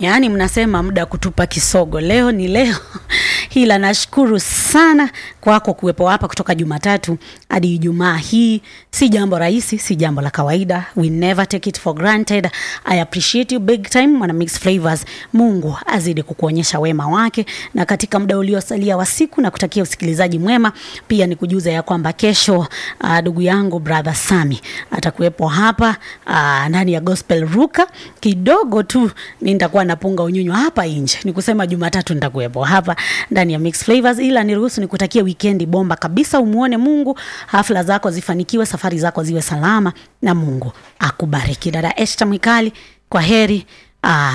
yaani mnasema muda kutupa kisogo leo ni leo hila nashukuru sana kwako kuwepo hapa kutoka jumatatu hadi ijumaa hii si jambo rahisi si jambo la kawaida we never take it for granted i appreciate you big time mwana mix flavors mungu azidi kukuonyesha wema wake na katika muda uliosalia wa siku na kutakia usikilizaji mwema pia ni kujuza ya kwamba kesho ndugu uh, yangu brother sami atakuwepo hapa uh, ndani ya gospel ruka kidogo tu nitakuwa napunga unyunyu hapa nje ni kusema jumatatu nitakuwepo hapa ndani ya mix flavors ila niruhusu nikutakia wikendi bomba kabisa umuone mungu hafla zako zifanikiwe safari zako ziwe salama na mungu akubariki dada esta mwikali kwa heri uh,